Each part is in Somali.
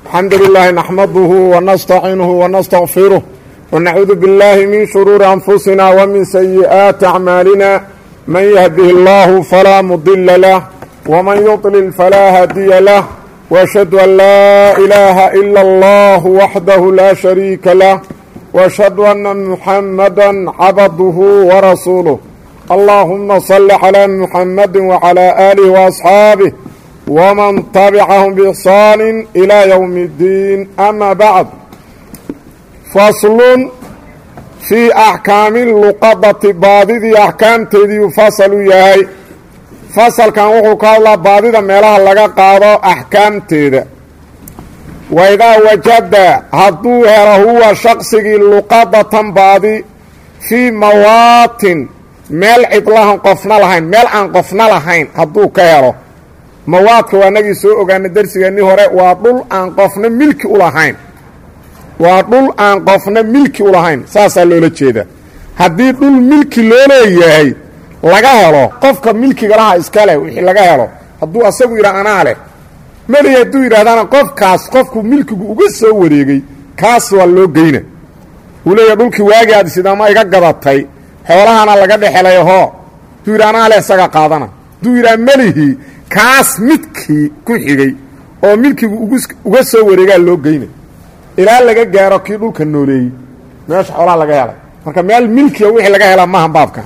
الحمد لله نحمده ونستعينه ونستغفره ونعوذ بالله من شرور أنفسنا ومن سيئات أعمالنا من يهده الله فلا مضل له ومن يضلل فلا هادي له وأشهد أن لا إله إلا الله وحده لا شريك له وأشهد أن محمدا عبده ورسوله اللهم صل على محمد وعلى آله وأصحابه ومن تبعهم بإحسان إلى يوم الدين أما بعد فصل في أحكام اللقضة baadidii أحكاamteedii faصlu yahay fasalkan wuxuu ka hadlaa baadida meelaha laga qaado أحكاamteeda waidaa wajada hadduu helo huwa shaqsigii luqadatan baadi fii mawaatin meel cidlahan qofna lahayn meel aan qofna lahayn hadduu ka helo mawaadka waa nagii soo ogaana darsigeennii hore waa dhul aan qofna milki u lahayn waa dhul aan qofna milki u lahayn saasaa loola jeeda haddii dhul milki loo leeyahay laga helo qofka milkiga laha iska leh wixii laga helo hadduu asagu yidhaa anaa leh meli hadduu yidhahdana qofkaas qofku milkigu uga soo wareegay kaas waa loo geyna wuu leeyahay dhulkii waagi aad sidaama iga gadatay xoolahana laga dhexelay hoo hadduu yidha anaa leh isaga qaadana hadduu yidhaha melihii kaas midkii ku xigay oo milkigu uga soo wareegaa loo geyna ilaa laga gaaro kii dhulka nooleeyey meesha xoolaha laga helay marka meel milkiga wixii laga helaa maaha baabka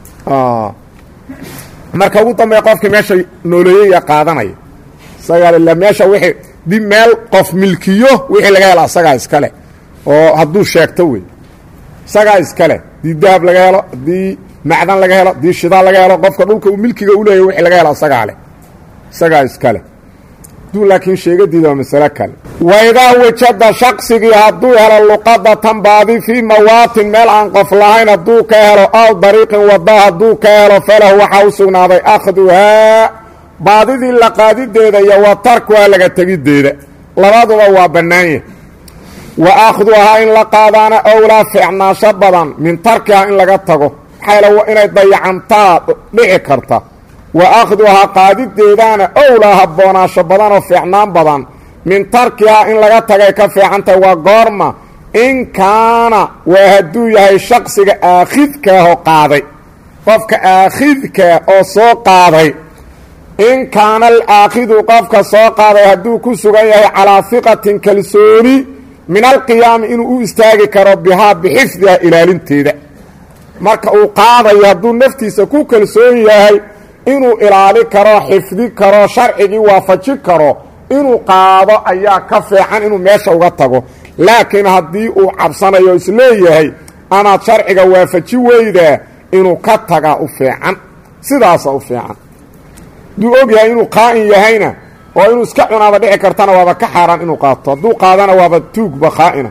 marka ugu dambeeya qofkii meesha nooleeyey yaa qaadanaya isagaa meesha wixii dib meel qof milkiyo wixii laga hela isagaa iskale oo hadduu sheegto wey isagaa iskale haddii dahab laga helo haddii macdan laga helo haddii shidaal laga helo qofka dhulka uu milkiga u leeyahy wixii laga helo isagaa leh isagaa iskale hadduu laakiin sheegadiida waa masalo kale waidaa wajada shaqsigii hadduu helo luqadatan baadi fii mawaatin meel aan qof lahayn hadduu ka helo aw dariiqin wada hadduu ka helo falahu waxaa u sugnaaday akhduhaa baadidii la qaadideeda iyo wa tarkuhaa laga tegiddeeda labaduba waa bannaanye wa akhduhaa in la qaadaana owlaa fiicnaasho badan min tarkihaa in laga tago maxaa inay dayacantaa dhici karta wa akhduhaa qaadideedaana owlaa habboonaasho badanoo fiicnaan badan min tarkihaa in laga tagay ka fiicantahay waa goorma in kaana waa hadduu yahay shaqsiga aakhidkaahoo qaaday qofka aakhidkaa oo soo qaaday in kaana alaakhidu qofka soo qaaday hadduu ku sugan yahay calaa hiqatin kalsooni min alqiyaami inuu u istaagi karo bihaa bixifdiha ilaalinteeda marka uu qaadayo hadduu naftiisa ku kalsoon yahay inuu ilaali karo xifdi karo sharcigii waafaji karo inuu qaado ayaa ka fiican inuu meesha uga tago laakiin haddii uu cabsanayo isleeyahay amaad sharciga waafaji weydaa inuu ka tagaa u fiican sidaasa u fiican hadduu og yahay inuu qaa'in yahayna oo inuu iska cunaaba dhici kartana waaba ka xaaraan inuu qaato hadduu qaadana waaba tuugba qaa'ina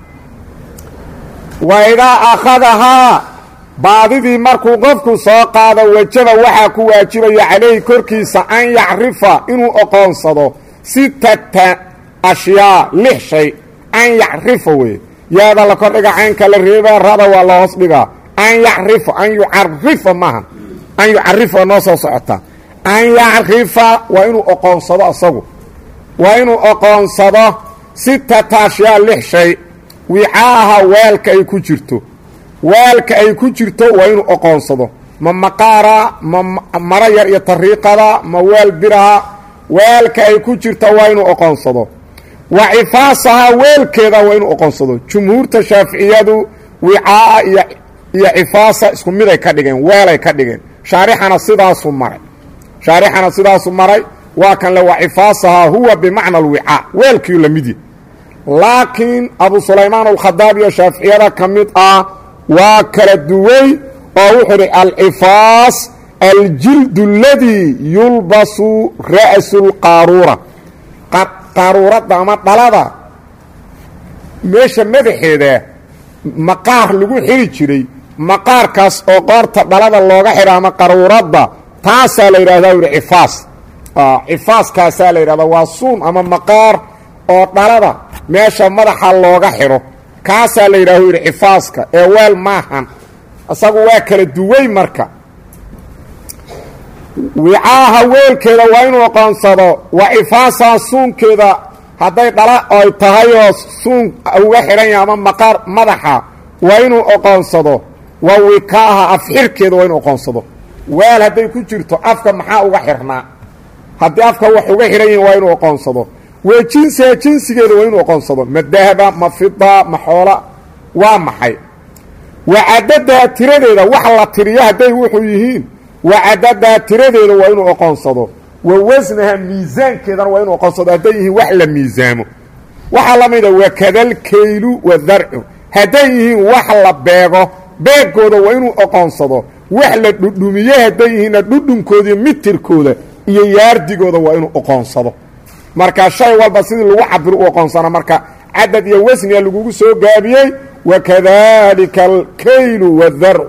wa idaa akhadahaa baadidii markuu qofku soo qaado wajaba waxaa ku waajibaya calayhi korkiisa an yacrifa inuu oqoonsado sittata ashyaa lix shay an yacrifa weye yaada la kordhiga caynka la reebaa rada waa la hoos dhigaa an yacrifa an yucarifa maaha an yucarifa noo soo socotaa an yacrifa waa inuu oqoonsado asagu waa inuu oqoonsado sittata ashyaa lix shay wicaaha weelka ay ku jirto weelka ay ku jirto waa inuu oqoonsado ma maqaara ma maro yar iyo tariiqada ma weel biraha weelka ay ku jirto waa inuu oqoonsado wa cifaasaha weelkeeda waa inuu oqoonsado jumhuurta shaaficiyadu wicaa'a iyo iyo cifaasa isku miday ka dhigeen weelay ka dhigeen shaarixana sidaasu maray shaarixana sidaasu maray waa kan le wa cifaasahaa huwa bimacna alwicaa weelkiiu la midya laakiin abu sulaymaan alkhadaab iyo shaaficiyada ka mid ah waa kala duway oo wuxuu dhi alcifaas aljildu aladii yulbasu ra'su lqaaruura qaaruuradda ama dhalada meesha madaxeeda maqaar lagu xiri jiray maqaarkaas oo qoorta dhalada looga xidha ama qaruuradda taasaa la yidhahdaa u yihi cifaas cifaaskaasaa la yidhahdaa waa suun ama maqaar oo dhalada meesha madaxa looga xidho kaasaa la yidhaah u yidhi cifaaska ee weel maahan isagu waa kala duway marka wicaaha weelkeeda waa inuu aqoonsado wa cifaasaha suunkeeda hadday dhala oy tahay oo suun uga xidhan yahay ama maqaar madaxa waa inuu oqoonsado waa wikaaha afxirkeeda waa inuu oqoonsado weel hadday ku jirto afka maxaa uga xirnaa haddii afka wax uga xidhan yihin waa inuu oqoonsado waa jinsiga jinsigeeda waa inuu oqoonsado ma dahaba ma fida ma xoola waa maxay wa cadadaha tiradeeda wax la tiriyo hadday wuxuu yihiin wa cadadaha tiradeeda waa inuu oqoonsado wa wasnaha miisaankeedana waa inuu oqoonsado hadday yihiin wax la miisaamo waxaa la mida wakadalkaylu wadarcu hadday yihiin wax la beego beegooda waa inuu oqoonsado wax la dhudhumiye hadday yihiinna dhudhunkoodaiyo mitirkooda iyo yaardigooda waa inuu oqoonsado marka shay walba sidii lagu cabiro u oqoonsana marka cadad iyo wasniga lagugu soo gaabiyey wakadalika alkaylu wadarcu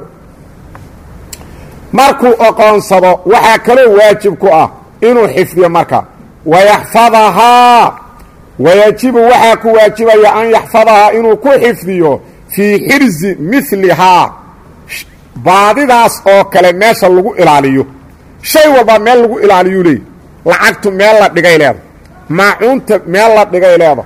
markuu oqoonsado waxaa kaloo waajib ku ah inuu xifdiyo marka wayaxfadahaa wayajibu waxaa ku waajibaya an yaxfadahaa inuu ku xifdiyo fii xirsi milihaa baadidaas oo kale meesha lagu ilaaliyo shay walba meel lagu ilaaliyuu leey lacagtu meel la dhigay leeda maacuunta meel la dhigay leeda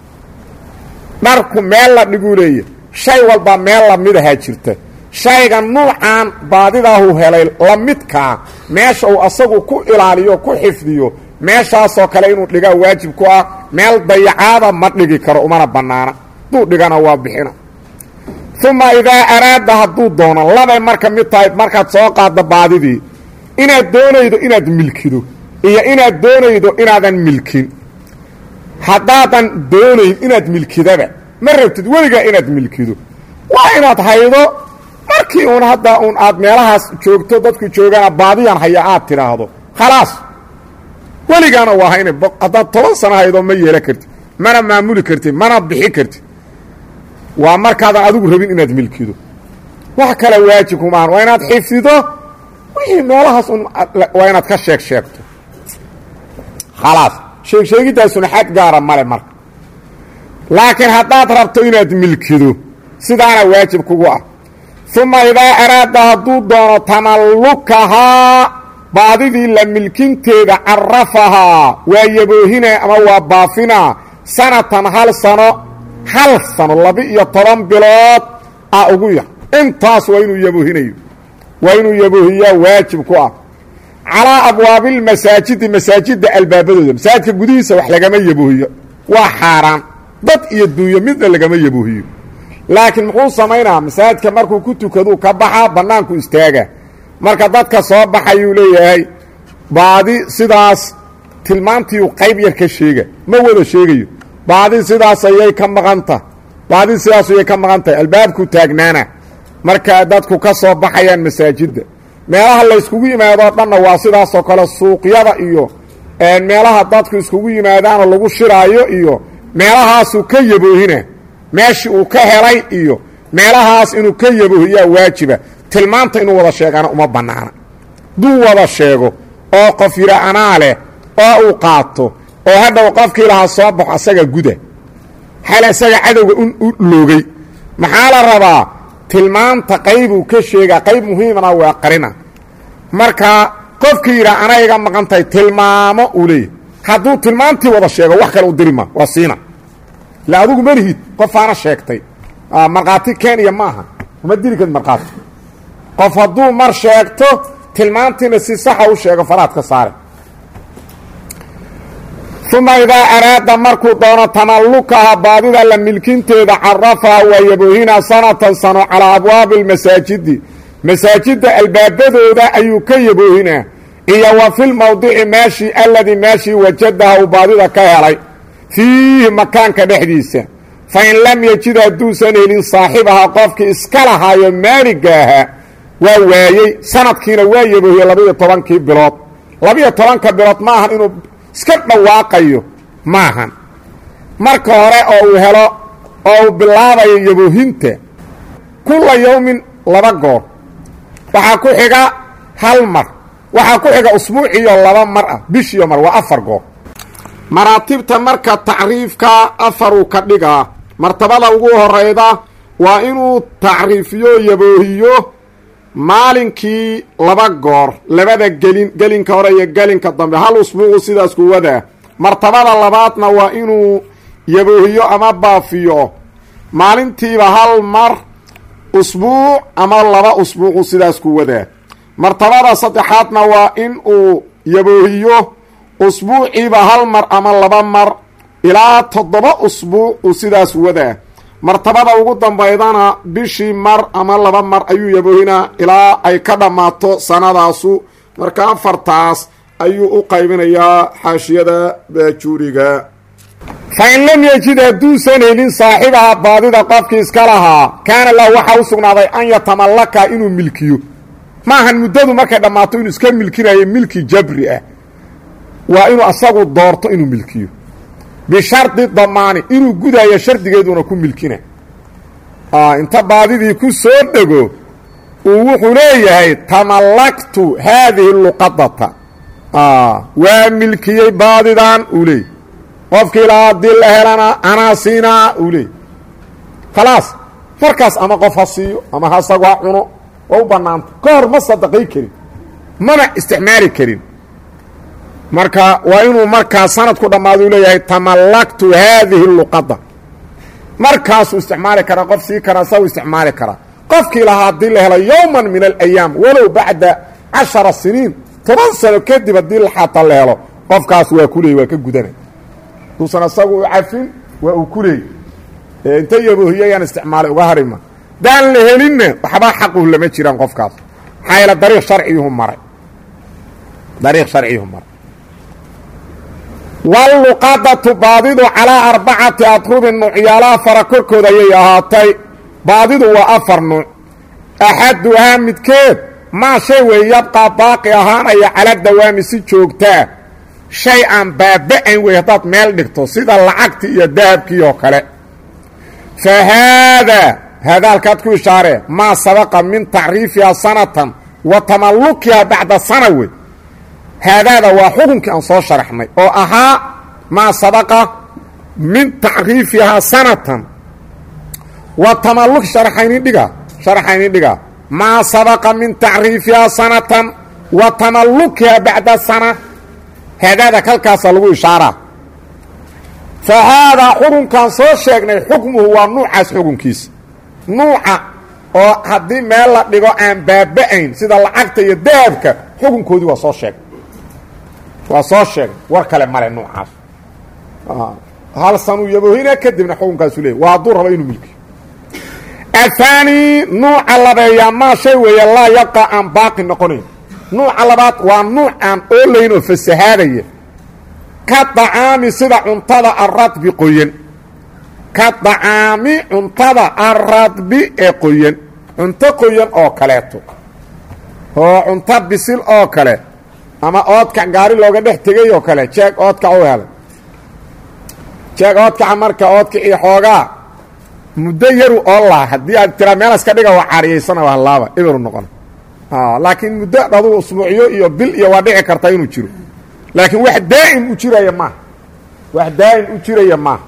dharku meel la dhiguu leeya shay walba meel lamidahaa jirta shayga nuucan baadidaahu helay la midkaa meesha uu asagu ku ilaaliyo ku xifdiyo meeshaasoo kale inuu dhigaa waajib ku ah meel dayacaada ma dhigi karo umana bannaana hadduu dhigana waa bixina uma idaa araada hadduu doono labay marka mid tahay markaad soo qaaddo baadidii inaad doonaydo inaad milkido iyo inaad doonaydo inaadan milkin haddaadan doonayn inaad milkidaba ma rabtid weligaa inaad milkido waa inaad haydo markii uun hadda uun aad meelahaas joogto dadku joogana baadiyan haya aad tidhaahdo khalaas weligaana waa hayna haddaad toban sano haydo ma yeelan kartid mana maamuli kartid mana bixi kartid waa markaadan adigu rabin inaad milkido wax kale waajib kumaahan waa inaad xifdido wixii meelahaas un waa inaad ka sheeg sheegto khalaas sheeg sheegiddaasuna xad gaara male marka laakiin haddaad rabto inaad milkido sidaana waajib kugu ah uma idaa araada hadduu doono tamallukahaa baadidii la milkinteeda carafahaa waa yaboohinaa ama waa baafinaa sanatan hal sano hal sano laba-iyo toban bilood a ugu yar intaas waa inuu yaboohinayo waa inuu yaboohiyaa waajib ku ah calaa abwaabilmasaajidi masaajidda albaabadooda masaajidka gudihiisa wax lagama yaboohiyo waa xaaraan dad iyo duunyo midna lagama yaboohiyo laakiin muxuu samaynaa masaajidka markuu ku tukaduu ka baxaa bannaanku istaaga marka dadka soo baxayuu leeyahay baadi sidaas tilmaantiiu qayb yar ka sheega ma wada sheegayo baadi sidaas ayay ka maqanta baadi sidaas ayay ka maqan tahay albaabku taagnaana marka dadku ka soo baxayaan masaajidda meelaha layskugu yimaadoo dhanna waa sidaasoo kale suuqyada iyo meelaha dadku iskugu yimaadaanoo lagu shiraayo iyo meelahaasuu ka yaboohina meeshii uu ka helay iyo meelahaas inuu ka yaboohiyaa waajiba tilmaanta inuu wada sheegana uma bannaana duu wada sheego oo qof yidha anaa leh oo uu qaato oo hadhow qofkii lahaa soo baxo asaga guda xal isaga cadowga u loogay maxaa la rabaa tilmaanta qaybuu ka sheegaa qayb muhiimana waa qarina marka qofkii yidhaa ana iga maqan tahay tilmaamo uu leeyahy hadduu tilmaantii wada sheego wax kale u dirima waa siina ila adugu malihid qofaana sheegtay markhaati kenya maaha uma diri karid markhaati qof hadduu mar sheegto tilmaantiina si saxa u sheego faraad ka saare uma idaa araada markuu doono tamallukaha baadida la milkinteeda carafaha waa yaboohinaa sanatan sano calaa abwaabi almasaajidi masaajidda albaabadooda ayuu ka yaboohinaa iyo wa filmowdici meeshii alladii meeshii wajadaha uu baadida ka helay fiihi makaanka dhexdiisa fa in lam yejid hadduusan helin saaxibaha qofkii iska lahaayo maaliga ahaa waa waayey sanadkiina waa yaboohiye labaiyo tobankii bilood labaiyo tobanka bilood ma ahan inuu iska dhawaaqayo maahan marka hore oo uu helo oo uu bilaabayo yaboohinta kulla yowmin laba goor waxaa ku xiga hal mar waxaa ku xiga usbuuciyo laba mar ah bishiyo mar waa afar goor maraatibta marka tacriifka afaruu ka dhigaa martabada ugu horeyda waa inuu tacriifiyo yaboohiyo maalinkii laba goor labada gelin gelinka hore iyo gelinka dambe hal usbuucu sidaas ku wadaa martabada labaadna waa inuu yaboohiyo ama baafiyo maalintiiba hal mar usbuuc ama laba usbuucu sidaas ku wadaa martabada saddexaadna waa in uu yaboohiyo usbuuciiba hal mar ama laba mar ilaa toddoba usbuuc uu sidaas wadaa martabada ugu dambaydana bishii mar ama laba mar ayuu yaboohinaa ilaa ay ka dhammaato sanadaasu marka afartaas ayuu u qaybinayaa xaashiyada baajuuriga fa in lam yejid hadduusan helin saaxibaha baadida qofkii iska lahaa kaana lahu waxaa u sugnaaday an yatamallaka inuu milkiyo maahan muddadu markay dhammaato inuu iska milkinayo milki jabri ah waa inuu asagu doorto inuu milkiyo bishardi damaani inuu gudayo shardigeeduna ku milkina inta baadidii ku soo dhego uu wuxuu leeyahay tamallaktu haadihi luqadata waa milkiyey baadidan uu leeyay qofkii la haddii la helana anaa siinaa uu leeyay khalaas markaas ama qof ha siiyo ama ha isagu ha cuno waa u bannaanta ka hor ma sadaqay karin mana isticmaali karin marka waa inuu markaa sanadku dhammaado u leeyahay tamallaktu haadihi luqada markaasuu isticmaali karaa qof sii karaa sa u isticmaali karaa qofkii lahaa haddii la helo yowman min alayaam walow bacda cashara siniin toban sano kadib haddii xataa la helo qofkaas waa ku leey waa ka gudana duusan asagu u cafin waa uu ku leey inta yaboohiyayaan isticmaalay uga harima daan la helinna waxba xaquhu lama jiraan qofkaas maxaa yaele dariiq sharciyuhu maray dariiq sharciyuhu maray walluqadatu baadidu calaa arbacati adrubin nuucyaalaha fara korkooda ayay ahaatay baadidu waa afar nuuc axaduhaa midkeed maa shay weeye yabqaa baaqi ahaanaya cala dawaami si joogtaa shay aan baaba-ayn wey haddaad meel dhigto sida lacagtii iyo dahabkii oo kale fa haadaa haadaa halkaad ku ishaaree maa sabaqa min tacriifihaa sanatan wa tamallukihaa bacda sana wey haadaada waa xukunkii aan soo sharaxnay oo ahaa maa sabaqa min tacriifihaa sanatan wa tamalluk sharaxaynin dhiga sharaxaynin dhiga maa sabaqa min tacriifihaa sanatan wa tamallukihaa bacda sana haadaada kalkaasa lagu ishaaraa fa haadaa xukunkaan soo sheegnay xukmuhu waa nuucaas xukunkiisa nuuca oo haddii meel la dhigo aan baaba-ayn sida lacagta iyo dahabka xukunkoodii waa soo sheegnay waa soo sheegay war kale male nuucaas hal sanuu yaboohina kadibna xukunkaasu leeyay waa hadduu rabo inuu milkiyo ahaani nuuca labeeyaa maa shay weeye laa yabqa aan baaqi noqonayn nuuca labaad waa nuuc aan oolayn oo fasahaadaya ka dacaami sida cuntada aradbi qoyan ka dacaami cuntada aradbi ee qoyan cunto qoyan oo kaleeto oo cunto bisil oo kale ama oodkac gaari looga dhex tegay oo kale jeeg oodkac u helay jeeg oodkaca marka oodkacii xoogaa muddo yaru oo laa haddii aad tiraa meel iska dhiga waa caariyaysana waa laaba eberu noqon laakiin muddo aduu usbuucyo iyo bil iyo waa dhici karta inuu jiro laakiin wax daa'im u jiraya maaha wax daa'im u jiraya maaha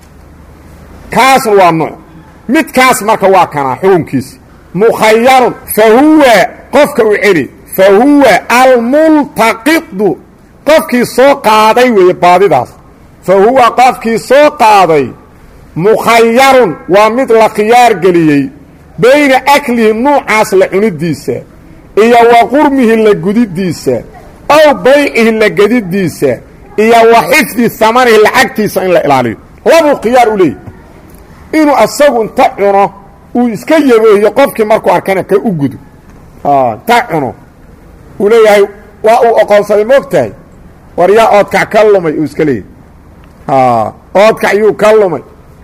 kaasna waa nuuc midkaas marka waa kanaa xukunkiisa mukhayarun fa huwa qofka u celi fa huwa almultaqidu qofkii soo qaaday weeye baadidaas fa huwa qofkii soo qaaday mukhayarun waa mid la khiyaar geliyey bayna aklihi nuucaas la cunidiisa iyo wa qurmihi la gudidiisa ow baycihi la gedidiisa iyo wa xifdi hamanihi lacagtiisa in la ilaaliyo labuu khiyaar u leeyahy inuu asagu inta cuno uu iska yaboohiyo qofkii markuu arkana ka u gudo inta cuno uu leeyahay waa uu oqoonsaday moogtahay war yaa oodkac ka lumay uu iska leeyahay oodkac yuu ka lumay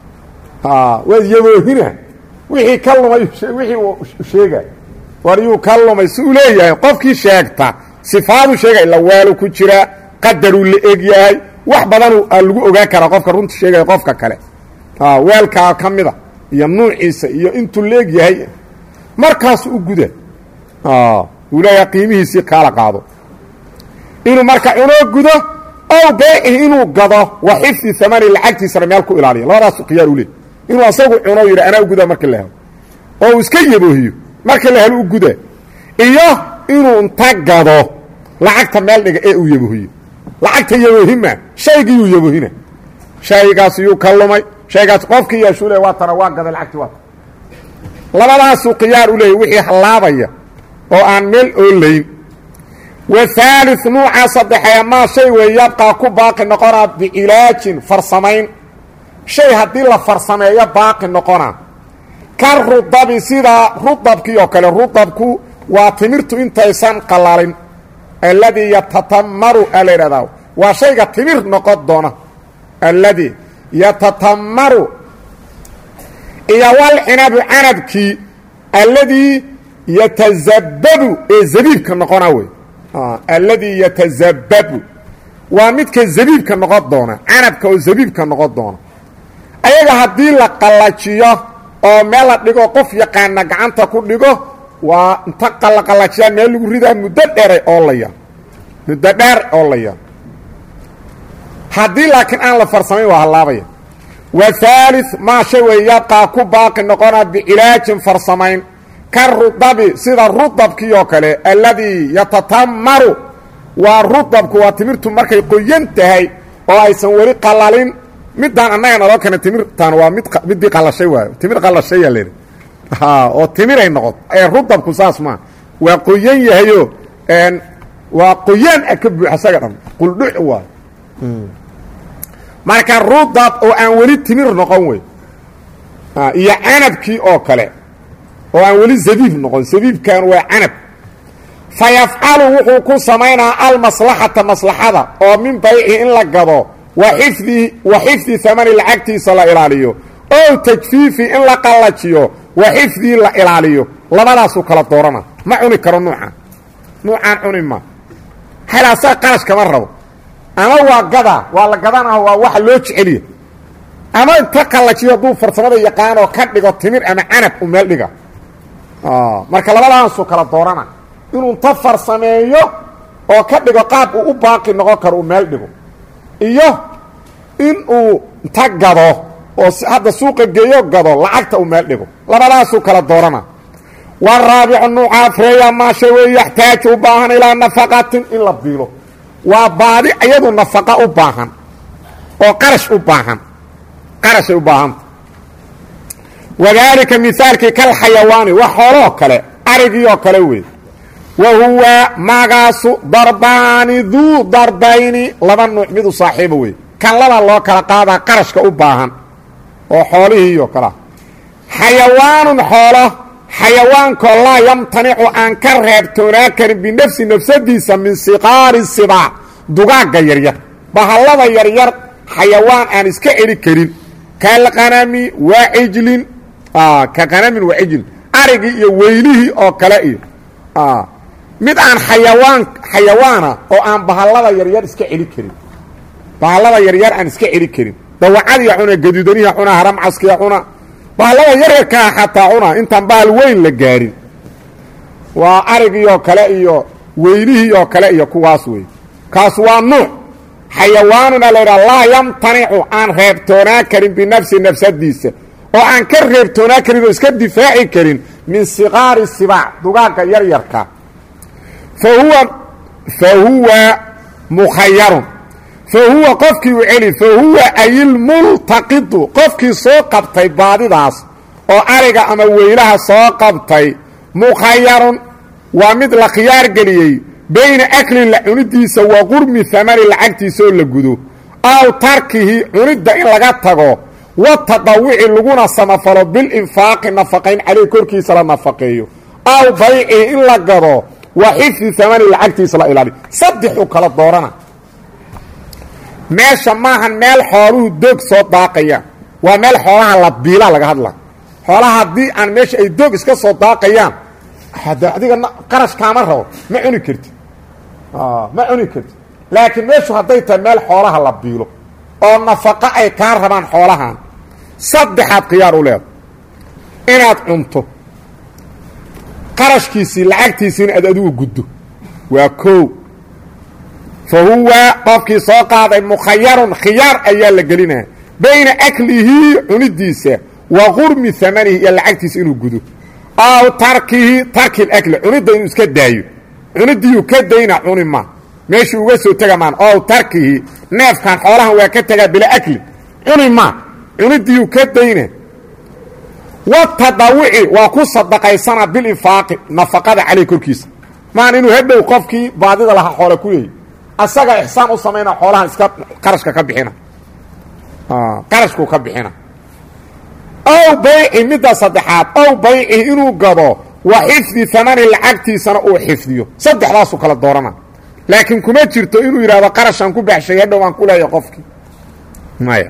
waad yaboohina wixii ka lumay wixii uu sheegay war yuu ka lumay si uu leeyahay qofkii sheegta sifaadu sheegay lawaalu ku jiraa qadaruu la eg yahay wax badanuu lagu ogaan karaa qofka runta sheegaya qofka kale weelkaa ka mida iyo nuuciisa iyo intuu la eg yahay markaasu u guda uu leeyahay qiimihiisii kaala qaado inuu marka cunoo gudo ow beecihi inuu gado wa xifdi amani lacagtiisana meel ku ilaaliya labadaasu khiyaar u leey inuu asagu cuno yidhi anaa u gudaa markii la helo oo uu iska yaboohiyo markii la helo u guda iyo inuu inta gado lacagta meel dhiga ee uu yaboohiyo lacagta yabohima shaygiyuu yabohina shaygaas yuu ka lumay shaygaas qofkii yeeshuu le waa tana waa gaday lacagtii waa labadaasuu khiyaar u leeyay wixii hallaabaya oo aan meel oolayn wahaali nuuca saddexee maa shay weeye yabqaa ku baaqi noqonaa bicilaajin farsamayn shay haddii la farsameeyo baaqi noqonaa ka rudabi sida rudabkii oo kale rudabku waa timirtu intaysan qalalin alladii yatatamaru a la yidhahdaa waa shayga timir noqon doona alladii yatatamaru iyo walcinabu canabkii alladii yatazababu ee zabiibka noqona wey alladii yatazababu waa midka zabiibka noqon doona canabka oo zabiibka noqon doona ayaga haddii la qallajiyo oo meel la dhigo qof yaqaana gacanta ku dhigo waa inta qallaqallajiyaa meel lagu ridaa muddo dheeray oolaya muddo dheer oolaya haddii laakiin aan la farsamayn waa hallaabaya wa haali maa shay wey yabqaa ku baaqi noqonaa bicilaajin farsamayn ka rudabi sida rudabkii oo kale alladii yatatamaru waa rudabku waa timirtu markay qoyan tahay oo aysan weli qalalin midaan annaga naloo keena timirtan waa mid midii qalashay waayo timir qalashaya lehi oo timiray noqoto ee rudabku saas maa waa qoyan yahayo waa qoyaan a ka buuxa isaga dhan quldhuc waayo marka rudab oo aan weli timir noqon wey iyo canabkii oo kale oo aan weli zabiib noqon zabiibkan waa canab fa yafcalu wuxuu ku samaynaa almaslaxata maslaxada oo min bayci in la gado wa xifdi wa xifdi hamani lacagtiisa la ilaaliyo ow tajfiifi in la qallajiyo wa xifdii la ilaaliyo labadaasuu kala doorana ma cuni karo nuucan nuucaan cuni ma halaasaa qarash kama rabo ama waa gadaa waa la gadanaho waa waxa loo jeceliya ama inta qallajiyo hadduu farsamada yaqaanoo ka dhigo timir ama canab u meel dhiga marka labadaasuu kala doorana inuu inta farsameeyo oo ka dhigo qaab uu u baaqi noqon karo uu meel dhigo iyo in uu inta gado oo hadda suuqa geeyo gado lacagta uu meel dhigo labadaasuu kala doorana waraabicu nuuca afreeya maasha wey yaxtaaju u baahan ilaa nafaqatin in la biilo waa baadi iyadu nafaqa u baahan oo qarash u baahan qarashay u baahanta wadaalika mihaalkii kal xayawaani wax xooloo kale arigii oo kale wey wa huwa magaasu darbaani duu darbayni laba nuuc midu saaxiiba wey kan laba loo kala qaadaa qarashka u baahan oo xoolihii oo kalea xayawaanun xoolo xayawaankoo laa yamtanicu aan ka reebtoonaa karin binafsi nafsadiisa min siqaari sibaac dugaagga yaryar bahallada yaryar xayawaan aan iska celi karin kalqanami waa cijlin ka qanamin waa cijlin arigii iyo weylihii oo kale iyo mid aan xayawaan xayawaana oo aan bahallada yaryar iska celi karin bahallada yaryar aan iska celi karin dawacadiya cuna gaduudaniha cuna haramcaskiya cuna bahallada yaryarkaa xataa cuna intaan bahal weyn la gaarin waa arigii oo kale iyo weylihii oo kale iyo kuwaas wey kaas waa nuuc xayawaanuna laydhaha laa yamtanicu aan reebtoonaa karin binafsi nafsadiisa oo aan ka reebtoonaa karin oo iska difaaci karin min siqaari sibaac dugaagga yaryarka fa huwa fa huwa mukhayarun fa huwa qofkii u celi fa huwa ayilmultaqidu qofkii soo qabtay baadidaas oo ariga ama weylaha soo qabtay mukhayarun waa mid la khiyaar geliyey bayna aklin la cunidiisa wa qurmi hamani lacagtiisa oo la gudo aw tarkihi cunidda in laga tago wa tadawici laguna samafalo bilinfaaqi nafaqayn caleyh korkiisa la nafaqeeyo aw baycihi in la gado wa xifdi hamani lacagtiisa la ilaaliyo saddexuu kala doorana meesha maahan meel xooluhu doog soo daaqayaan waa meel xoolaha la biilaa laga hadla xoolaha haddii aan meesha ay doog iska soo daaqayaan hade adiga qarash kaama rabo ma cuni karti ma cuni karti laakiin meeshu hadday tahay meel xoolaha la biilo oo nafaqo ay kaa rabaan xoolahan saddexaad khiyaar u leeda inaad cunto qarashkiisii lacagtiisiina aad adigu guddo waa koow fa huwa qofkii soo qaaday mukhayarun khiyaar ayaa la gelinaya bayna aklihi cunidiisa wa qurmi hamanihi iyo lacagtiisa inuu gudo aw tarkihi tarki akli cunidda inuu iska daayo cunidiiyuu ka dayna cuni ma meeshii uga soo tega maan oo tarkihi neefkan xoolahan waa ka tegaa bila akli cuni maa cunidiiu ka dayna watadawuci waa ku sadaqaysana bilinfaaqi nafaqada caleyh korkiisa maan inuu hadhow qofkii baadida lahaa xoole ku yahay asaga ixsaan u samayna xoolahan iska qarashka ka bixina qarashkuu ka bixina ow bayci midda saddexaad ow bayci inuu gado wa xifdi amani lacagtiisana uu xifdiyo saddexdaasuu kala doorana laakiin kuma jirto inuu yidhahdo qarashaan ku baxshay hadhow aan ku leeya qofkii maya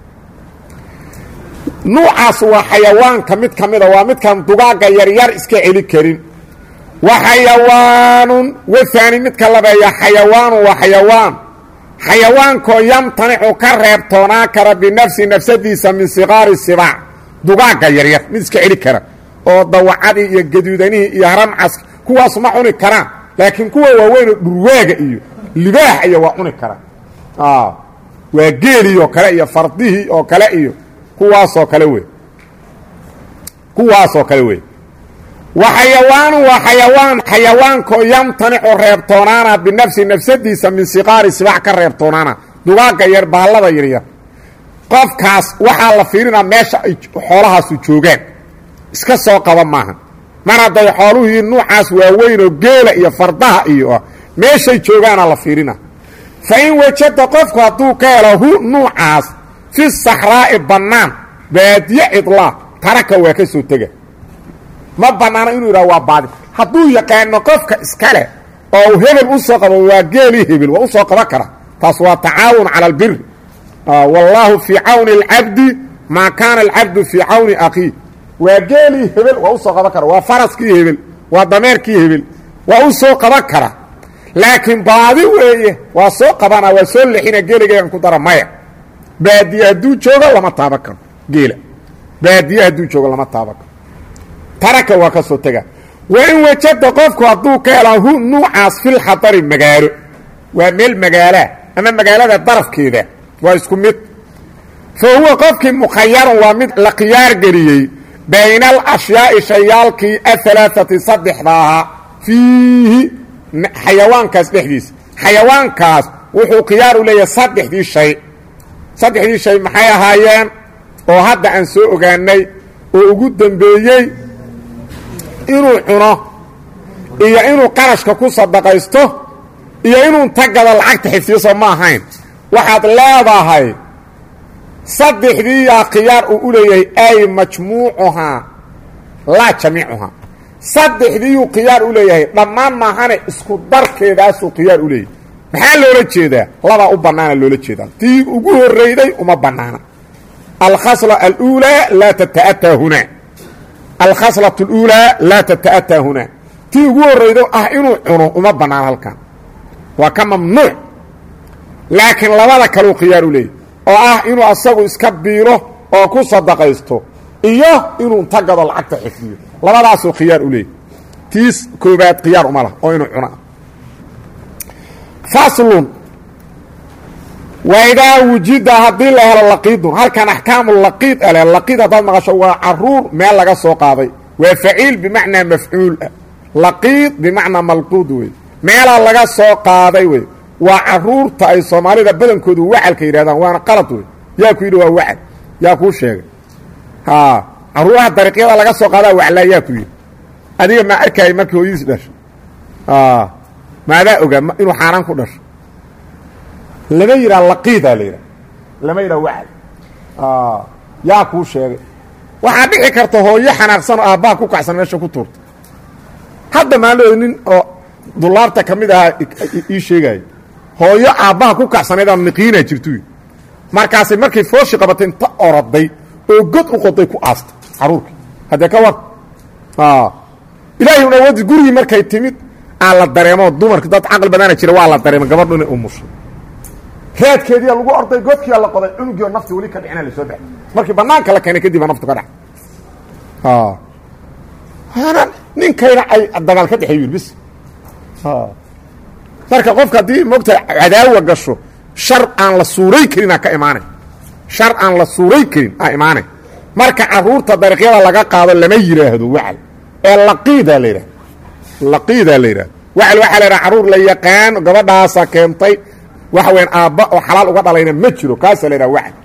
nuucaas waa xayawaanka mid ka mida waa midkaan dugaagga yaryar iska celi karin wa xayawaanun wahaani midka labeeya xayawaanun waa xayawaan xayawaankoo yamtanicu ka reebtoonaan kara binafsi nafsadiisa min siqaari sibaac dugaagga yaryar mid iska celi kara oo dawacadii iyo gaduudanihii iyo haramcas kuwaas ma cuni karaan laakiin kuwa waaweynoo dhurwaaga iyo libaax iyo waa cuni karaan waa geelii oo kale iyo fardihii oo kale iyo kuwaasoo kale wey kuwaasoo kale wey wa xayawaanu waa xayawaan xayawaankoo yamtanicu reebtoonaana binafsi nafsadiisa min siqaari sibaac ka reebtoonaana dugaagga yar baallada yaryar qofkaas waxaa la fiirinaa meesha ay xoolahaasu joogaan iska soo qaba maaha mar hadday xooluhii nuucaas waaweynoo geela iyo fardaha iyo ah meeshay joogaana la fiirina fa in wajada qofku hadduu ka helo hu nuucaas fi saxraa'i bannaan baadiye cidlaa taraka waa ka soo tega ma bannaano inuu yidhaha waa baadi hadduu yaqaano qofka iskale oo uu hebel u soo qabo waa geelii hebel waa u soo qaban kara taas waa tacaawun cala albiri wallaahu fii cawni alcabdi maa kaana alcabdu fii cawni akhiih waa geelii hebel waa u soo qaban kara waa faraskii hebel waa dameerkii hebel waa u soo qaban kara laakiin baadi weeye waa soo qabana waa soo lexina geeligaygan ku dara maya baadiye hadduu joogo lama taaban karo geela baadiye hadduu joogo lama taaban karo taraka waa ka soo tega wa in wajada qofku hadduu ka hela hu nuucaas filxadari magaalo waa meel magaalaa ama magaalada darafkeeda waa isku mid fa huwa qofkii mukhayarun waa mid la khiyaar geliyey bayna alashyaai shayaalkii ahalaaati saddexda ahaa fiihi xayawaankaas dhexdiisa xayawaankaas wuxuu khiyaar u leeyahay saddexdii shay saddexdii shay maxay ahaayeen oo hadda aan soo ogaanay oo ugu dembeeyey inuu cuno iyo inuu qarashka ku sadaqaysto iyo inuu tagada lacagta xifdiyo ma ahayn waxaad leedahay saddexdiiyaa khiyaar uu u leeyahay ay majmuucuhaa laa jamiicuhaa saddexdiiyuu khiyaar u leeyahay dhammaan maahane isku darkeedaasuu khiyaar u leeyahay maxaa loola jeedaa labaa u bannaana loola jeedaa tii ugu horrayday uma bannaana alkhasla aluulaa laa tata'ataa hunaa alkhaslatu aluulaa laa tata'ataa hunaa tii ugu horraydo ah inuu cuno uma bannaana halkan waa ka mamnuuc laakiin labada kaleu khiyaar u leeyahy oo ah inuu asagu iska biilo oo ku sadaqaysto iyo inuu tagado lacagta xifdiyo labadaasuu khiyaar u leeyahy tiis koobaad khiyaar uma lah oo inuu cuna faslun waidaa wujida haddii la helo laqiidun halkan axkaamu laqiid ale laqiid haddaad maqasho waa caruur meel laga soo qaaday waa faciil bimacnaa mafcuul ah laqiid bimacnaa malquud wey meelaa laga soo qaaday wey waa caruurta ay soomaalida badankoodu wacalka yidhahdaan waana qalad wey yaa ku yidhi waa wacal yaa kuu sheegay caruuraha dariiqyada laga soo qaadaa waclaa yaa ku yidhi adiga maa arkayay markii hooyadiis dhasho maadaa ogaa inuu xaaraan ku dhasho lama yidhaha laqiidaa la yidhaha lama yidhaha wacal yaa kuu sheegay waxaa dhici karta hooyo xanaaqsan oo aabbaha ku kacsan meesha ku tuurta hadda maalooda nin oo dulaarta ka mid ahaa ii sheegaayo hooyo aabbaha ku kacsanaydaan niqiinaa jirtu markaasay markay fooshi qabatay inta oroday oo god u qoday ku aastay caruurkii haddee ka war ilaahay un awoodi gurigii markay timid aa la dareemo dumarka dad caqli badana jira waa la dareema gabadhu inay umushay raadkeediia lagu orday godkiia la qoday cunugii oo nafti weli ka dhicina lasoo baxay markii banaanka la keenay kadib naftu ka dhac hana ninkayna ay dagaal ka dhexeey bis marka qofka haddii moogta cadaawa gasho shar aan la suuray karin aa ka imaanay shar aan la suuray karin aa imaanay marka caruurta dariiqyada laga qaado lama yidhaahdo wacal ee laqiidaa la yidhahda laqiidaa la yidhahda wacl waxaa la yidhaha carruur la yaqaan gabadhaasa keentay waxa weyaan aabba oo xalaal uga dhalayna ma jiro kaasaa la yidhaha wacl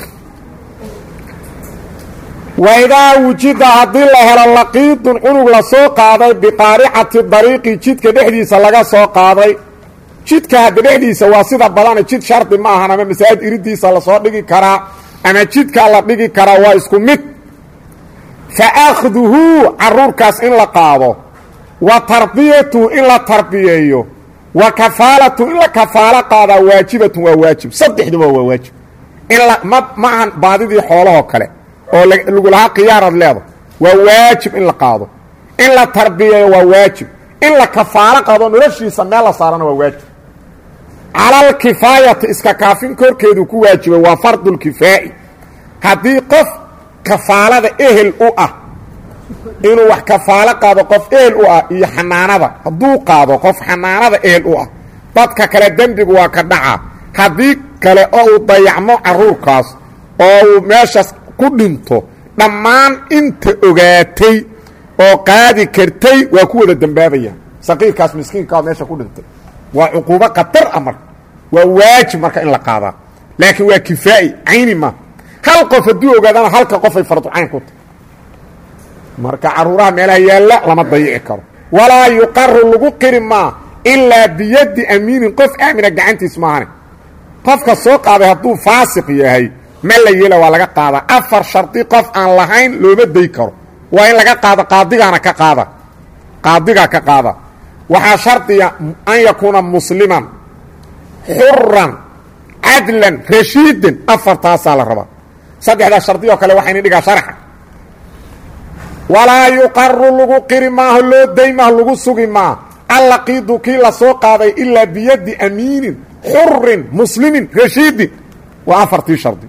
waidaa wujida haddii la helo laqiidun cunug la soo qaaday biqaaricati dariiqi jidka dhexdiisa laga soo qaaday jidka hadda dhexdiisa waa sida badana jid shardi ma ahan ama masaajid iridiisa lasoo dhigi karaa ama jidkaa la dhigi karaa waa isku mid fa akhduhu caruurkaas in la qaado wa tarbiyatuhu in la tarbiyeeyo wa kafaalatu in la kafaalo qaadaa waajibatun waa waajib saddexduba waa waajib in la ma ma ahan baadidii xoolahoo kale oo lagulahaa khiyaarad leeda waa waajib in la qaado in la tarbiyeeyo waa waajib in la kafaalo qaado noloshiisa meel la saarana waa waajib calalkifaayati iska kaafin korkeedu ku waajibay waa fardulkifaa'i haddii qof kafaalada ehel u ah inuu wax kafaalo qaado qof ehel u ah iyo xanaanada hadduu qaado qof xanaanada ehel u ah dadka kale dembigu waa ka dhacaa haddii kale oo uu dayacmo caruurkaas oo uu meeshaas ku dhinto dhammaan inta ogaatay oo qaadi kartay waa ku wada dembaabayaan saqiirkaas miskiinkaa meesha ku dhintay waa cuquubo khatar ah marka waa waajib marka in la qaadaa laakiin waa kifaa'i cayni ma hal qof hadduu ogaadana halka qofay farducayn ku tahy marka caruuraha meelaha yaalla lama dayici karo walaa yuqaru lagu qiri maa ilaa biyaddi amiinin qof aamina gacantiis maahane qofka soo qaaday hadduu faasiq yahay ma la yeela waa laga qaadaa afar shardi qof aan lahayn looma day karo waa in laga qaado qaadigaana ka qaada qaadigaa ka qaada waxaa shardiya an yakuuna musliman xuran cadlan rashiidan afartaasaa la rabaa saddexdaa shardi oo kale waxayna dhigaa sharxa walaa yuqaru lagu qiri maaho loo day maaho lagu sugi maa allaqiidu kii la soo qaaday ilaa biyaddi amiinin xurin muslimin rashiidin waa afartii shardi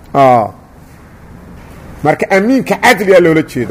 marka amiinka cadligaa loola jeeda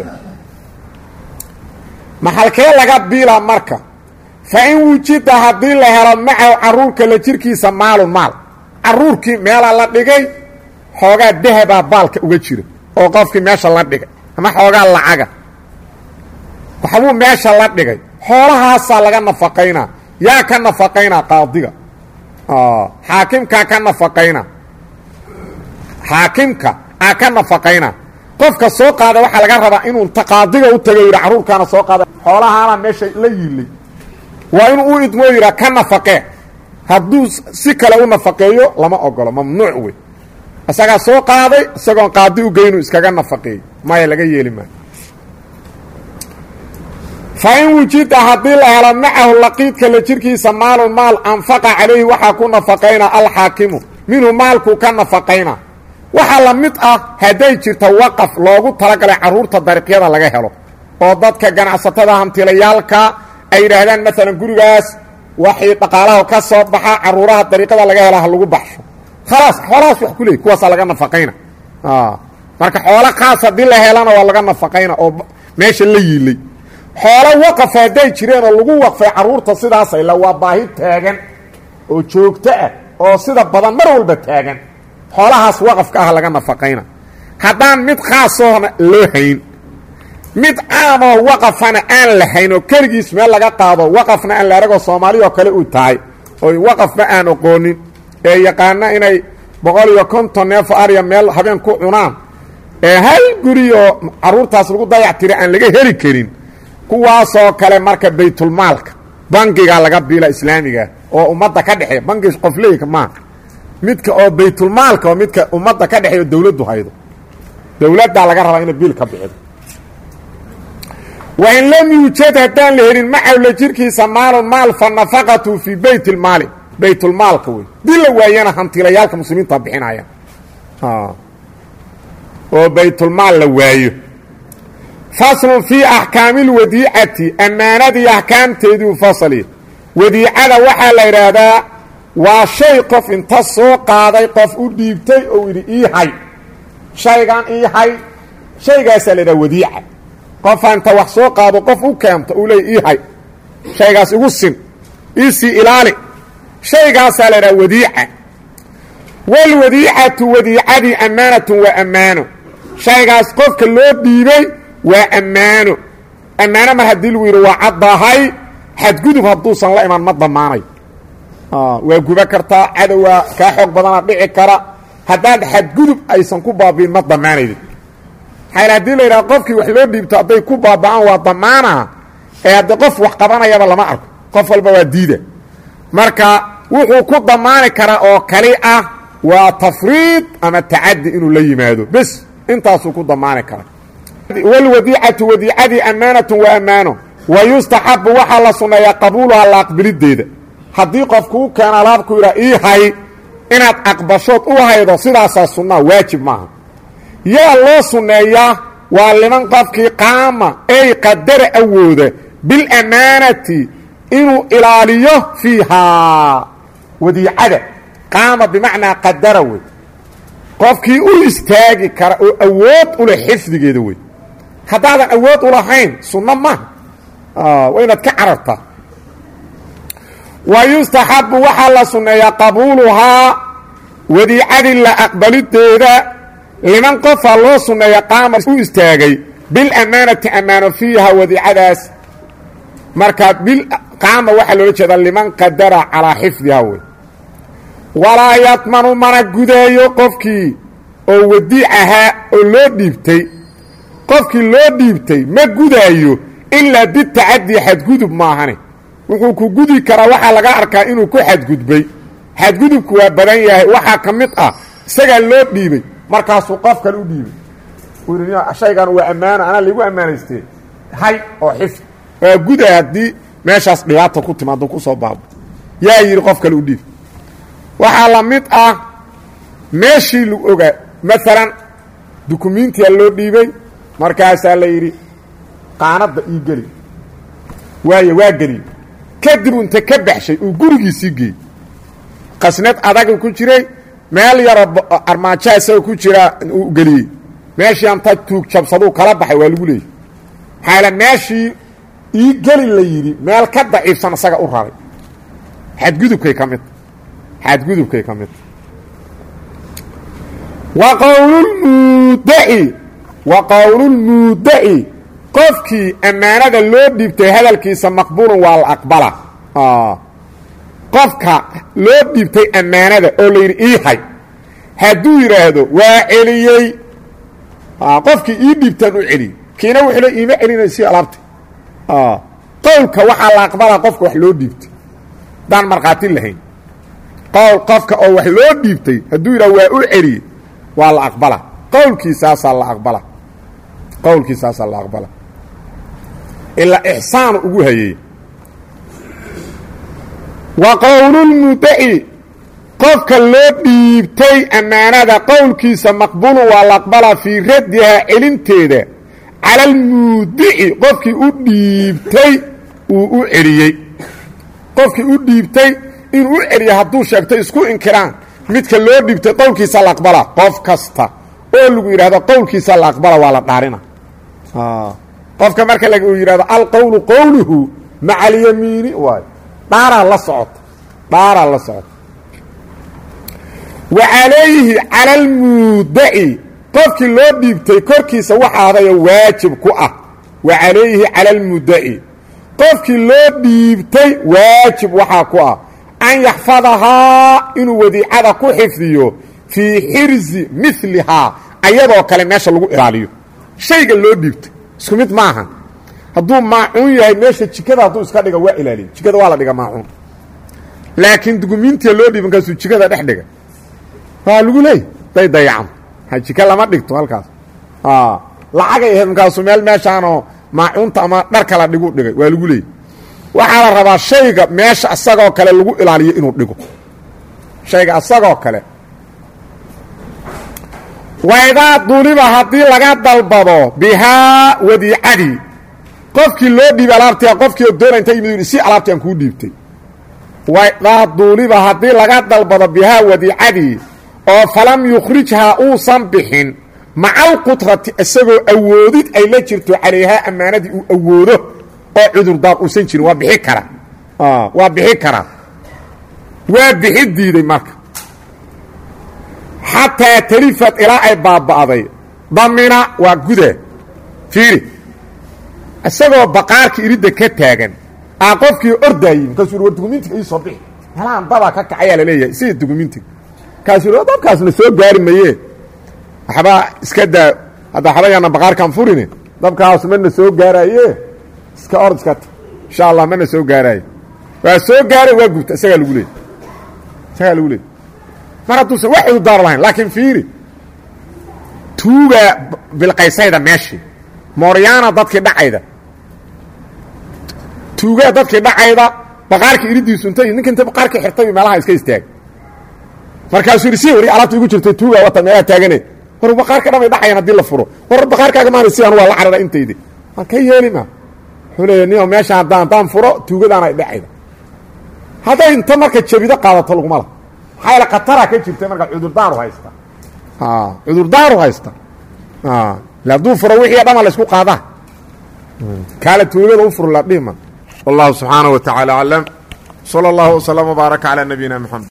maxalkee laga biila marka fa in wujida haddii la helo macahu caruurka la jirkiisa maalun maal caruurkii meelaa la dhigay xoogaa dahabaa baalka uga jira oo qofkii meesha la dhigay ama xoogaa lacaga waxbuu meesha la dhigay xoolahaasaa laga nafaqaynaa yaa ka nafaqaynaa qaadiga xaakimkaa ka nafaqayna xaakimka aa ka nafaqayna qofka soo qaada waxaa laga rabaa inuu inta qaadiga u tago yidha carruurkaana soo qaada xoolahaana meesha la yiilay waa inuu u idmoo yidhaa ka nafaqee hadduu si kale u nafaqeeyo lama ogolo mamnuuc wey isagaa soo qaaday isagoon qaadi u geynu iskaga nafaqeey maya laga yeeli maayo fa in wujida haddii la helo macahu laqiidka la jirkiisa maalun maal anfaqa calayhi waxaa ku nafaqayna alxaakimu minhu maalkuu ka nafaqayna waxaa la mid ah hadday jirto waqaf loogu talagalay carruurta dariiqyada laga helo oo dadka ganacsatada hantilayaalka ay yidhaahdaan maalan gurigaas waxii dhaqaalaha ka soo baxa carruuraha dariiqada laga hela ha lagu baxsho khalaas xoolahaas wax ku leey kuwaasaa laga nafaqayna marka xoolo khaas haddii la helana waa laga nafaqayna oo meesha la yiilay xoolo waqafa hadday jireen oo lagu waqfay carruurta sidaasay la waa baahi taagan oo joogto ah oo sida badan mar walba taagan xoolahaas waqafka ah laga nafaqayna haddaan mid khaasoona loo hayn mid caamoo waqafana aan la hayn oo keligiis meel laga qaado waqafna aan la aragoo soomaaliyoo kale uu tahay oo waqafba aan oqoonin ee yaqaana inay boqol iyo konton neefo arya meel habeen ku cunaan ee hal guriyoo carruurtaas lagu dayac tira aan laga heli karin kuwaasoo kale marka baytulmaalka bangiga laga biila islaamiga oo ummadda ka dhexeeya bangi qofleyka maaha midka oo baytulmaalka oo midka ummadda ka dhexeeyo dawladdu haydo dawladdaa laga rabaa inay biil ka bixido wain lam yuujad haddaan la helin macawla jirkiisa maalun maal fa nafaqatu fii bayt lmaali baytulmaalka wey dii la waayana hantiilayaalka muslimiinta bixinayaan oo baytulmaal la waayo faslun fii axkaami lwadiicati ammaanadii axkaamteedii u fasaliya wadiicada waxaa la idhaahdaa waa shay qof inta soo qaaday qof u dhiibtay oo yidhi ii hay shaygan ii hay shaygaasaa la idhaha wadiica qofaa inta wax soo qaado qof u keento uu leey ii hay shaygaas igu sin iisii ilaali shaygaasaa la idhaha wadiica walwadiicatu wadiicadii ammaanatun waa ammaano shaygaas qofka loo dhiibay waa ammaano ammaano mar haddii lagu yidhi waa caddahay xadgudub hadduusan la iman ma damaanayo waa guba kartaa cadowaa kaa xoog badana dhici kara haddaan xadgudub aysan ku baabi'in ma damaanaydin maxaa hadii la yidhaha qofkii wax loo dhiibto hadday ku baaba'aan waa damaana ee hadde qof wax qabanayaba lama arko qof walba waa diida marka wuxuu ku damaani karaa oo kali ah waa tafriid ama tacadi inuu la yimaado bes intaasuu ku damaani karaa wlwadiicatu wadiicadii ammaanatu waa ammaano wa yustaxabu waxaa la sunneeyaa qabuuluha la aqbilideeda haddii qof kuu keena alaabku yidhaa ii hay inaad aqbashood u haydo sidaasaa sunnaa waajib maaha yaa loo sunneeyaa waa liman qofkii qaama ey qadara awooda bilammaanati inuu ilaaliyo fiihaa wadiicada qaama bimacnaa qadara wey qofkii u istaagi kara oo awood u leh xifdigeeda wey haddaadan awood u lahayn sunno maaha waa inaad ka carartaa wa yustaxabu waxaa la sunneeyaa qabuuluhaa wadiicadii la aqbalideeda liman qofaa loo sunneeya qaama u istaagay bilammaanati ammaano fiiha wadiicadaas markaa qaama waxaa loola jeedaa liman qadara calaa xifdiha wey walaa yadmanu mana gudeeyo qofkii oo wadiic ahaa oo loo dhiibtay qofkii loo dhiibtay ma gudaayo ilaa bitacaddi xadgudub maahane wuxuu ku gudi karaa waxaa laga arkaa inuu ku xadgudbay xadgudubku waa badan yahay waxaa ka mid ah isagaa loo dhiibay markaasuu qof kale u dhiibay shaygan waa ammaano anaa laigu ammaanaystee hay oo xifd waa guday haddii meeshaas dhibaata ku timaado kusoo baabo yaa yidhi qof kale u dhiib waxaa la mid ah meeshii lagu ogaa maalan dukumiintiyaa loo dhiibay markaasaa la yidhi qaanadda ii geli waaye waa geliy kadib unta ka baxshay uu gurigiisii geeyey qasnad adaga ku jiray meel yaroo armaajo isaga ku jira uu geliyey meeshii anta tuug jabsaduu kala baxay waa lagu leeyay maxaala meeshii ii geli la yidhi meel ka daciifsan isaga u raray xadgudubkay ka midta xadgudubkay ka midta wa qowlulmuudaci wa qowlulmuudaci qofkii ammaanada loo dhiibtay hadalkiisa maqbuulun waa la aqbala qofka loo dhiibtay ammaanada oo la yidhi ii hay hadduu yidhaahdo waa celiyey qofkii ii dhiibtaan u celiyey kiina wuxuu le iima celinaysi alaabta qowlka waxaa la aqbalaa qofka wax loo dhiibtay haddaan markhaati lahayn qowl qofka oo wax loo dhiibtay hadduu yidhah waa u celiyey waa la aqbala qowlkiisaasaa la aqbala qowlkiisaasaa la aqbala ilaa ixsaanu ugu hayey wa qowlulmudaci qofka loo dhiibtay ammaanada qowlkiisa maqbuulun waa la aqbalaa fii raddihaa celinteeda cala almuudici qofkii u dhiibtay uu u celiyey qofkii u dhiibtay inuu u celiya hadduu sheegtay isku inkiraan midka loo dhiibtay qowlkiisa la aqbala qof kasta oo lagu yidhahdo qowlkiisa la aqbala waa la dhaarina qofka marka uu yidhahdo alqowlu qowluhu maca alyamiini waay dhaaraa la socota dhaaraa la socota wa calayhi cala almuudaci qofkii loo dhiibtay korkiisa waxa adayo waajib ku ah wa calayhi cala almudaci qofkii loo dhiibtay waajib waxaa ku ah an yaxfadahaa inuu wadiicada ku xifdiyo fii xirzi milihaa ayadoo kale meesha lagu ilaaliyo shayga loo dhiibtay isku mid maaha hadduu maacuun yahay meesha jikada hadduu iska dhiga waa ilaaliyo jikada waa la dhiga maacuun laakiin dukumiintiya loo dhiiban kaasuu jikada dhex dhiga waa lagu leey day dayacan jika lama dhigto halkaas lacagay ahayd markaasu meel meeshaanoo maacuunta ama dhar kala dhigu dhigay waa lagu leeyay waxaa la rabaa shayga meesha asagoo kale lagu ilaaliyo inuu dhigo shayga asagoo kale waydaa duliba haddii laga dalbado bihaa wadiicadii qofkii loo dhiibay alaabtia qofkii oo doona inta yimid si alaabti aan kuu dhiibtay waydaa duuliba haddii laga dalbado bihaa wadiicadii oo falam yukhrijhaa uusan bixin maca alqudrati isagoo awoodid ay la jirto calayhaa ammaanadii uu awoodo oo cudurdaar uusan jirin waa bixi karaa waa bixi karaa waa bixi diiday marka xataa talifad ilaa ay baaba'day damina waa guda fiiri isagoo baqaarka iridda ka taagan aa qofkii ordaayi markaasuu war dukumiintiga ii soo bixi meelahan dabaa ka kacayaa laleeyahay sida dukumiintiga markaasuu yidhi dabkaasna soo gaari maye waxbaa iska daa hadda waxba yaana baqaarkaan furine dabkaas mana soo gaaraaye iska ord iska ta insha allah mana soo gaaraaye waa soo gaaray waa gubta isagaa lagu leeyay isagaa lagu leeyay mar hadduusan wax udaar lahayn laakiin fiiri tuugaa bilqaysayda meeshii mooryaana dadkii dhacayda tuugaa dadkii dhacayda baqaarkii iridiisu intay ninka inta baqaarkii xirtay meelaha iska istaag markaasuu yidhi si wari alaabta igu jirtay tuugaa wata meelaha taagane war baqaarka dhamay dhacayaan haddii la furo war baqaarkaaga maana si anu waa la carara intaydi waan ka yeeli ma wuxuu leeya nio meesha haddaan haddaan furo tuugadaana ay dhacayda hadday inta marka jabido qaadato laguma la maxaa yaele khataraa ka jirta marka cudurdaaru haysta cudurdaaru haysta ila hadduu furo wixii dhama la isku qaadaa kaale tuugada u furo la dhihma wallahu subxaanaه wa taعaalى aclam slى اllah وslم وbaaraka عalى nabiyina mxamed